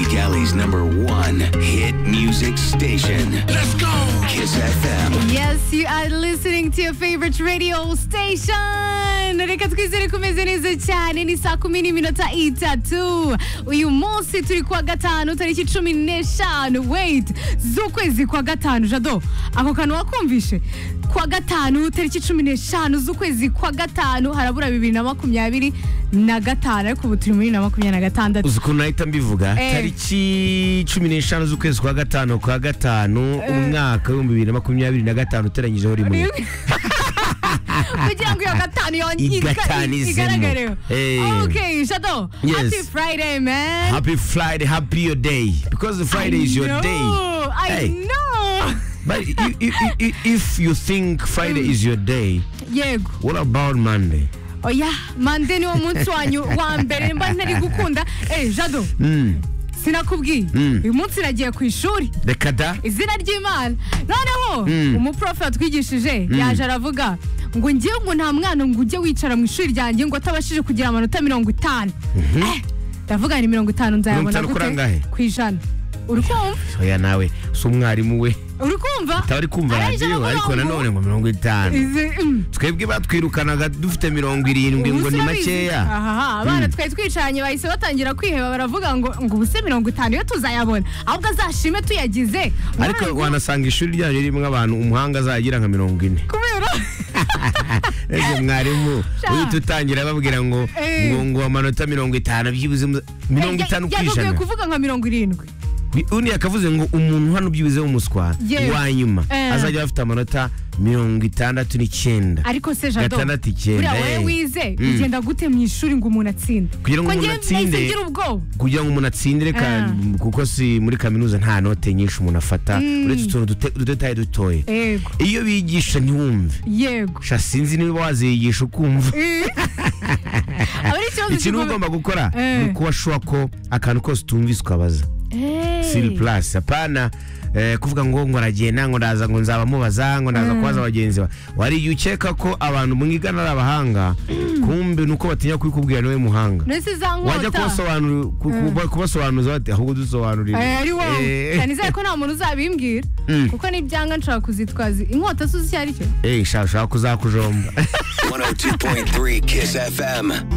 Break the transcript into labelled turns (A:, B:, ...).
A: Cali's number one hit music station. Let's go! Kiss FM.
B: Yes, you are listening to your favorite radio station. Reka twizere kumeze neza cyane ni saa kumi n'iminota itatu uyu munsi turi kuwa gatanu tariki cumi n'eshanu wait z'ukwezi kwa gatanu jado ako kantu wakumvishe kuwa gatanu tariki cumi n'eshanu z'ukwezi kwa gatanu harabura bibiri na makumyabiri na gatanu ariko ubu turi muri na makumyabiri na gatandatu
C: uzi ukuntu nahita mbivuga
B: Eh.
C: tariki cumi n'eshanu z'ukwezi kwa gatanu kwa gatanu umwaka w'ibihumbi bibiri na makumyabiri na gatanu uteranyijeho rimwe
B: kugira ngo iyo gatanu yongere
C: Igatanizemo.
B: igaragareho
C: Eh.
B: okay jado
C: Yes.
B: happy friday man
C: happy friday happy your day because friday is your
B: I know,
C: day
B: I
C: Hey.
B: know.
C: but i- i- i- i- if you think friday is your day
B: yego
C: what about monday
B: oya mande niwo munsi wanyu wa mbere mba ntari gukunda eh jado
C: mm.
B: sinakubwiye
C: Mm.
B: uyu munsi nagiye ku ishuri
C: reka da
B: izina ry'imana noneho
C: Mm.
B: umuprofe watwigishije yaje aravuga ngo ngewe ngo nta mwana ngo ujye wicara mu ishuri ryanjye ngo atabashije kugira amanota mirongo itanu Eh, ndavuga ni mirongo itanu
C: Mirongo
B: nzayabona
C: itanu kuri angahe?
B: gute ku ijana uri kumva
C: oya nawe si umwarimu we
B: uri kumva
C: ataba ari kumva
B: Arangije
C: radiyo
B: aravuga
C: ariko
B: ngo-
C: nanone ngo mirongo itanu
B: Izi- mm.
C: twebwe batwirukanaga dufite mirongo irindwi ngo
B: Ubuse
C: ni
B: urabizi.
C: makeya
B: Aha, abana twari twicaranye bahise batangira kwiheba baravuga ngo ngo ubuse mirongo itanu yo tuzayabona ahubwo azashime tuyagize
C: ariko
B: Umwana-
C: wanasanga ishuri ryanyu ririmo abantu umuhanga azagira nka mirongo ine
B: kubera
C: Ese mwarimu
B: Sha.
C: uhita utangira babwira ngo
B: Eh.
C: ngo ngo amanota mirongo itanu byibuze mu- mirongo
B: Ya-
C: itanu ku
B: yagakwiye
C: ijana
B: kuvuga nka mirongo irindwi
C: undi yakavuze ngo umuntu hano byibuze w'umuswa
B: Yewe.
C: wa nyuma
B: Eh.
C: azajya afite amanota mirongo itandatu n'icyenda
B: ariko se jado
C: Gatandatu icyenda,
B: buriya wowe
C: eh.
B: wize
C: Mm.
B: bigenda gute mu ishuri ngo umuntu atsinde
C: Kugira ngo
B: Ko
C: umuntu
B: njyewe
C: atsinde-
B: nahise ngira ubwoba
C: kugira ngo umuntu atsindire ka-
B: Eh.
C: kuko si muri kaminuza nta note nyinshi umuntu afata
B: Mm.
C: uretse utuntu dute- udutaye dutoye
B: yego
C: iyo bigisha ntiwumve
B: yego
C: sha sinzi niba waziyigisha ukumva
B: Eh. aba ari ikibazo
C: ikintu
B: gikomeye.
C: uba ugomba gukora
B: Eh.
C: ni ukuba shuwa ko akantu kose utumvise ukabaza
B: Eh.
C: siri plus apana eh, kuvuga ngo ngo aragenda ngo ndaza ngo nzaba mubaza ngo ndaza kubaza bagenzi ba wari igihe ukeka ko abantu mwigana ari abahanga kumbe nuko batinya kubikubwira niwe muhanga
B: nahise za
C: wajya
B: nkota
C: kubasobanurira ku- kuba- kubasobanuza bati ahubwo dusobanurire
B: Eh, ari wowe
C: Eh,
B: cyane izere ko nta muntu uzabimbwira
C: Mm.
B: kuko nibyanga nshobora kuzitwaza inkota zuzi icyo ari cyo
C: eh, shaka shaka kuzakujomba
A: 102.3 Kiss FM.